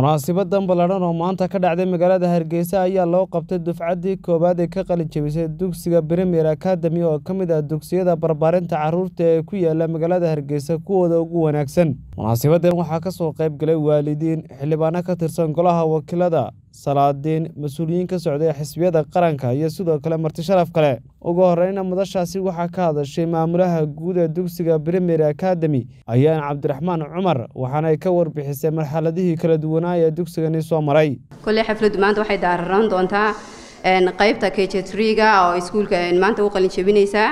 munaasibadan ballaadhan oo maanta ka dhacday magaalada hargeysa ayaa loo qabtay dufcaddii koowaad ee ka qalin jebisay dugsiga premier academy oo ka mid ah dugsiyada barbaarinta carruurta ee ku yaala magaalada hargeysa kuwooda ugu wanaagsan munaasibadan waxaa ka soo qayb galay waalidiin xildhibaano ka tirsan golaha wakiilada salaadiin mas-uuliyiin ka socday xisbiyada qaranka iyo sidoo kale marti sharaf kale ugu horeyna madashaasi waxaa ka hadashay maamulaha guud ee dugsiga premier academy ayaan cabdiraxmaan cumar waxaana ay ka warbixisay marxaladihii kala duwanaa ee dugsigani soo maray kolley xafladdu maanta waxay daararaan doontaa qaybta k j triga oo iskuulka maanta u qalin jebinaysaa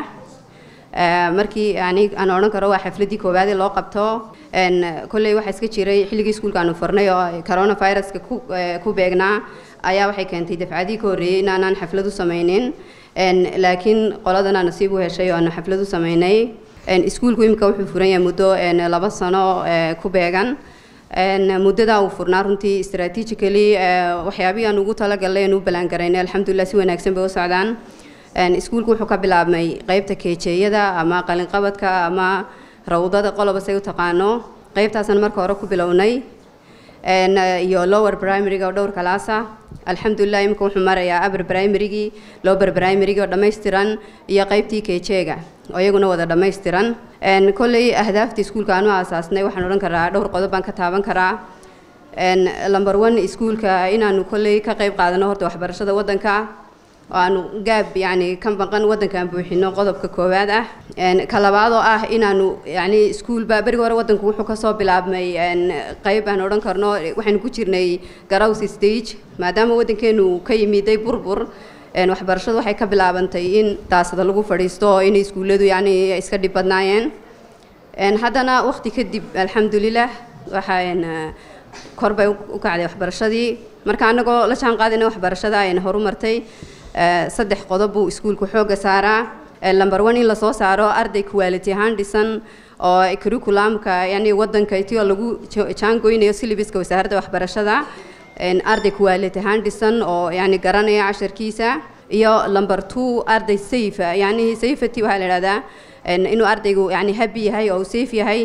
markii yani aan odhan karo waa xafladdii koowaad ee loo qabto kolley waxaa iska jiray xilligii iskuulka aanu furnay oo coronaviruska ku beegnaa ayaa waxay keentay dafcadii ka horreeyey inaanaan xaflad u samaynin laakiin qoladana nasiib u heshay oo aanu xaflad u samaynay iskuulku imika wuxuu furan yahay muddo laba sano ku beegan muddadaa uu furnaa runtii strategically waxyaabihii aan ugu talagalnay aan u ballaangaraynay alxamdulilah si wanaagsan bay u socdaan iskuulku wuxuu ka bilaabmay qeybta keejeeyada ama qalinqabadka ama rawdada qoloba say u taqaano qeybtaasaan marka hore ku bilownay iyo lower primaryga oo dhowr kalaasa alxamdulilah imika wuxuu marayaa upper primarygii lower primarygii oo dhammaystiran iyo qeybtii keejeega oo iyaguna wada dhammaystiran kolley ahdaafta iskuulka aanu aasaasnay waxaan odhan karaa dhowr qodob baan ka taaban karaa number one iskuulka inaanu kolley ka qeyb qaadano horta waxbarashada waddanka oo aanu gaab yani ka maqan waddankaan buuxino qodobka koowaad ah ka labaad oo ah inaanu yani iskuulba berigi hore waddanku wuxuu kasoo bilaabmay qeyb aan odhan karno waxaynu ku jirnay garows stage maadaama waddankeenu ka yimiday burbur waxbarashadu waxay ka bilaabantay in daasada lagu fadhiisto oo inay iskuulladu yani iska dhib badnaayeen haddana waqti kadib alxamdulilah waxaa kor bay u kacday waxbarashadii marka annagoo la jaan qaadayna waxbarashada ayna horu martay saddex qodob buu iskuulku xoogga saaraa number one in lasoo saaro arday quality ahaan dhisan oo curriculumka yani waddanka itioo lagu jaangoynayo syllabuska wasaaradda waxbarashada arday quality ahaan dhisan oo yani garanaya casharkiisa iyo number two arday safe yani safety waxaa la idhahdaa inuu ardaygu yani happy yahay oo safe yahay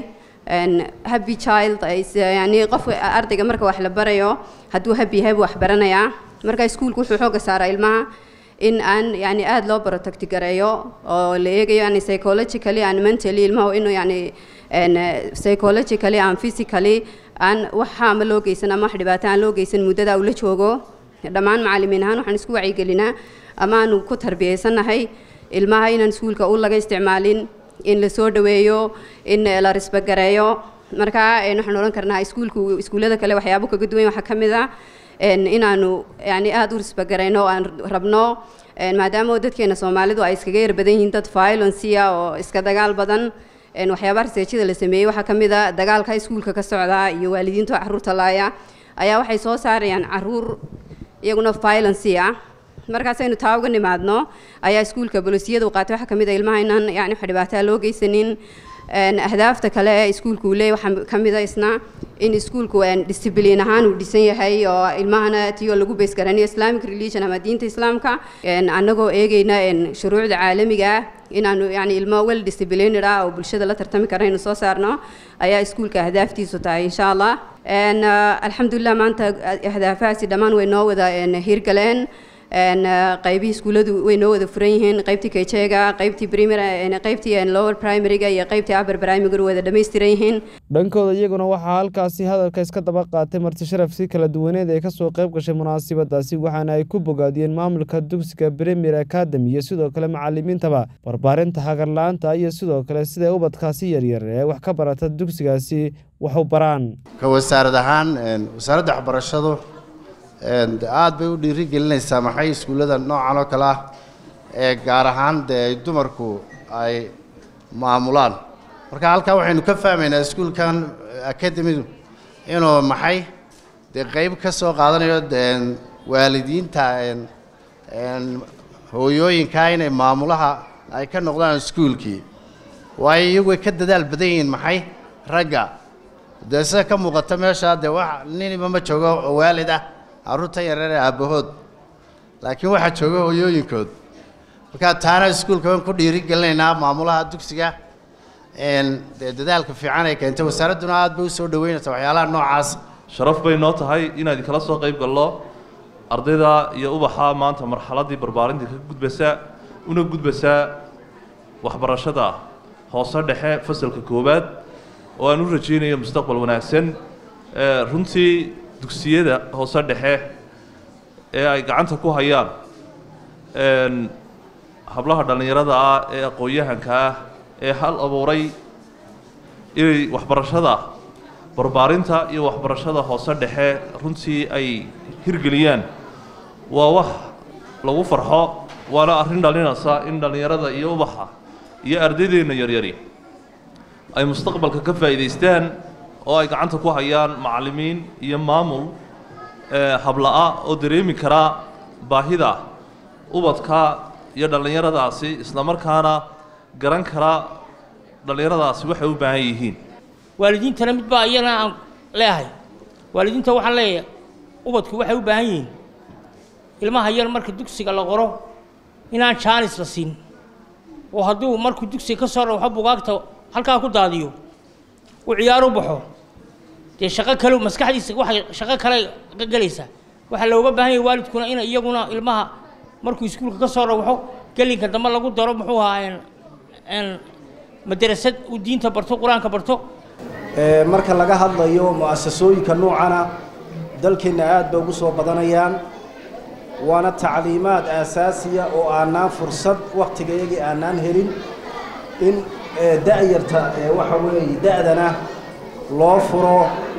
happy child yani qofka ardayga marka wax la barayo hadduu happy yahay buu wax baranayaa marka iskuulku wuxuu xoogga saaraa ilmaha in aan yani aada loo protect gareeyo oo la eegayo yani psychologically and mentally ilmaha inuu yani psychologically and physically aan waxa ama loo geysan ama wax dhibaato aan loo geysan muddada uu la joogo dhammaan macallimiin ahaan waxaan isku wacyigelinaa ama aanu ku tarbiyeysannahay ilmaha inaan iskuulka u laga isticmaalin in la soo dhaweeyo in la risbagareeyo marka waxaan odhan karnaa iskuulku iskuullada kale waxyaabo kaga duwan waxaa ka mid ah inaanu yani aada u risbagarayno oo aan rabno maadaama dadkeena soomaalidu ay iskaga yar badan yihiin dad violencia oo iska dagaal badan waxyaabaha raseejyada la sameeyey waxaa ka mid a dagaalka iskuulka ka socda iyo waalidiinta carruurta laaya ayaa waxay soo saarayaan caruur iyaguna violencia markaasaynu taa uga nimaadno ayaa iskuulka bolisiyada u qaatay waxaa ka mid a ilmaha inaan yani wax dhibaataa loo geysanin ahdaafta kale ee iskuulku uu leeyahy waxaa ka mid a isna in iskuulku discibliin ahaan uu dhisan yahay oo ilmahana tiyoo lagu beys garanayo islamic religion ama diinta islaamka annagoo eegeyna shuruucda caalamiga ah inaanu yani ilmo well disciplined ah oo bulshada la tartami kara inu soo saarno ayaa iskuulka ahdaaftiisu tahay insha allah alxamdulilah maanta ahdaafahaasi dhammaan way noo wada hirgaleen qaybihii iskuulladu way noo wada furan yihiin qaybtii kejeega qaybtii qaybtii lower primaryga iyo qaybtii upper primaryga wada dhammaystiran yihiin dhankooda iyaguna waxaa halkaasi hadalka iska daba qaatay marti sharaf si kala duwaneed ee kasoo qayb gashay munaasibadaasi waxaana ay ku bogaadiyeen maamulka dugsiga premier academy iyo sidoo kale macalimiintaba barbaarinta hagarla-aanta iyo sidoo kale siday ubadkaasi yaryar ee wax ka barata dugsigaasi wax u baraan ka wasaarad ahaan wasaaradda waxbarashadu aada bay u dhiiri gelinaysaa maxay iskuullada noocan oo kale ah ee gaar ahaan dee ay dumarku ay maamulaan marka halkaa waxaynu ka fahmaynaa iskuulkan academidu inuu maxay dee qeyb ka soo qaadanayo waalidiinta hooyooyinkaa inay maamulaha ay ka noqdaan iskuulkii waayo iyagu way ka dadaal badan yihiin maxay ragga dee sida ka muuqata meesha dee wax niniba ma joogo waalid ah carruurtan yareer ee aabbahood laakiin waxaa jooga hooyooyinkood markaa taana iskuulka waan ku dhiiri gelinaynaa maamulaha dugsiga dee dadaalka fiican ay keentay wasaaradduna aad bay usoo dhaweynaysa waxyaalaha noocaas sharaf bay noo tahay inaan idinkala soo qayb gallo ardayda iyo ubaxa maanta marxaladdii barbaarinta ka gudbaysa una gudbaysaa waxbarashada hoose dhexe fasalka koowaad oo aan u rajaynayo mustaqbal wanaagsan runtii dugsiyada hoose dhexe ee ay gacanta ku hayaan hablaha dhallinyarada ah ee aqoon-yahanka ah ee hal abuuray inay waxbarashada barbaarinta iyo waxbarashada hoose dhexe runtii ay hirgeliyaan waa wax lagu farxo waana arrin dhalinaysa in dhallinyarada iyo ubaxa iyo ardaydeenna yaryari ay mustaqbalka ka faa'iidaystaan oo ay gacanta ku hayaan macallimiin iyo maamul habla-a oo dareemi karaa baahida ubadka iyo dhallinyaradaasi islamarkaana garan kara dhallinyaradaasi waxay u baahan yihiin waalidiintana mid baa iyana aan leeahay waalidiinta waxaan leeyahay ubadku waxay u baahan yihiin ilmaha yar marka dugsiga la qoro inaan jaanis la siin oo hadduu markuu dugsiga ka soo rawxo bugaagta halkaa ku daadiyo uu ciyaar u baxo dee shaqo kale maskaxdiisa waxay shaqo kale ka gelaysaa waxaa looga baahan yahay waalidkuna in iyaguna ilmaha markuu iskuulka ka soo rawxo gelinka dambe lagu daro muxuu ahaa n madrasad uu diinta barto qur-aanka barto marka laga hadlayo mu'asasooyinka noocana dalkeenna aad bay ugu soo badanayaan waana tacliimaad aasaasiya oo aanaan fursad wakhtigayagii aanaan helin in da'yarta waxa weeye da'dana loo furo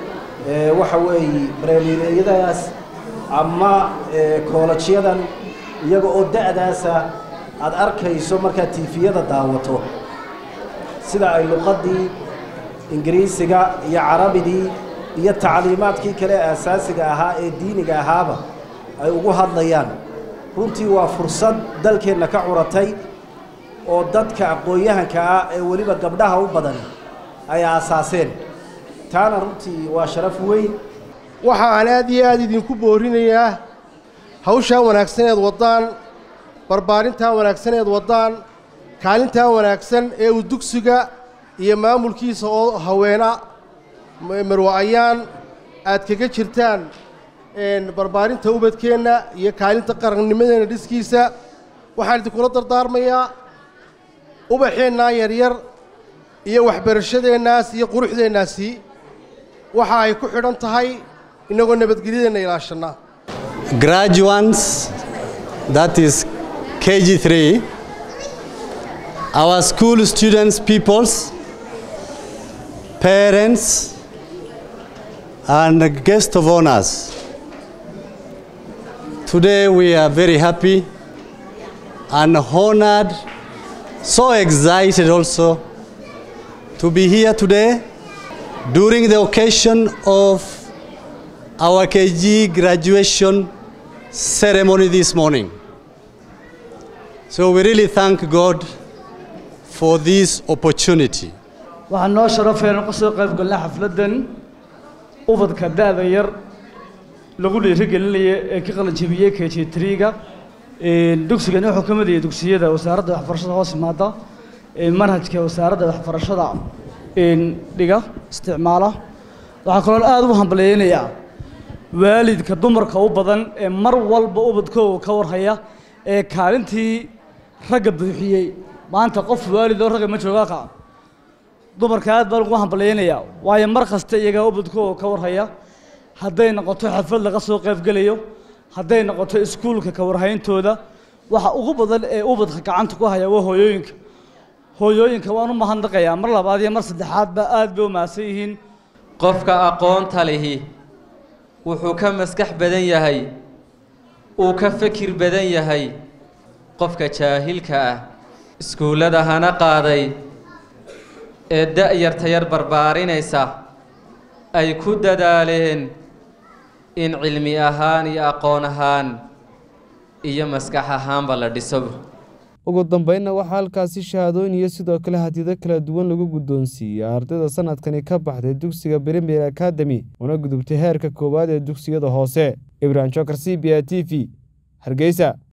waxa weeye bremileeyadaas ama koolajyadan iyaga oo da'daasa aad arkayso markaad tiifiyada daawato sida ay luqaddii ingiriisiga iyo carabidii iyo tacliimaadkii kale aasaasiga ahaa ee diiniga ahaaba ay ugu hadlayaan runtii waa fursad dalkeenna ka curatay oo dadka aqoon-yahanka ah ee weliba gabdhaha u badan ay aasaaseen taana runtii waa sharaf weyn waxa aan aad iyo aad idinku boorinayaa hawshaa wanaagsaneed waddaan barbaarintaa wanaagsaneed waddaan kaalintaa wanaagsan ee uu dugsiga iyo maamulkiisa oo haweena marwa-ayaan aad kaga jirtaan barbaarinta ubadkeenna iyo kaalinta qarannimadeenna dhiskiisa waxaan idinkula dardaarmayaa ubaxeennaa yaryar iyo waxbarashadeennaas iyo quruxdeennaasi waxa ay ku xidhan tahay innagoo nabadgelyadeenna ilaashannaa graduates that is KG3 our school students peoples parents and guest of honors today we are very happy and honored so excited also to be here today during the occasion of our KG graduation ceremony this morning. So we really thank God for this opportunity. waxaan noo sharafeena ka soo qayb galnay xafladdan ubadka da'da yar lagu dhiirigelinaya ee ka qalanjabiyey k j triga dugsigani wuxuu ka mid yahay dugsiyada wasaaradda waxbarashada hoos imaada ee manhajka wasaaradda waxbarashada dhiga isticmaala waxaa kaloo aada u hambaleynayaa waalidka dumarka u badan ee mar walba ubadkooga ka warhaya ee kaalintii ragga buuxiyey maanta qof waalid oo ragga ma joogaa ka dumarka aad baan ugu hambaleynayaa waayo mar kasta iyagaa ubadkooga ka warhaya hadday noqoto xaflad laga soo qaybgelayo hadday noqoto iskuulka ka warhayntooda waxa ugu badan ee ubadka gacanta ku haya waa hooyooyinka hooyooyinka waan u mahadnaqayaa mar labaad iyo mar saddexaadba aad bay u mahadsan yihiin qofka aqoonta lihi wuxuu ka maskax badan yahay uu ka fikir badan yahay qofka jaahilka ah iskuullada hana qaaday ee da'yarta yar barbaarinaysa ay ku dadaaleen in cilmi ahaan iyo aqoon ahaan iyo maskax ahaanba la dhiso ugu dambeynna waxaa halkaasi shahaadooyin iyo sidoo kale hadiyado kala duwan lagu guddoonsiiyey ardayda sanadkani ka baxday dugsiga premier academy una gudubtay heerka koowaad ee dugsiyada hoose ibrahim jokar c b a t v hargeysa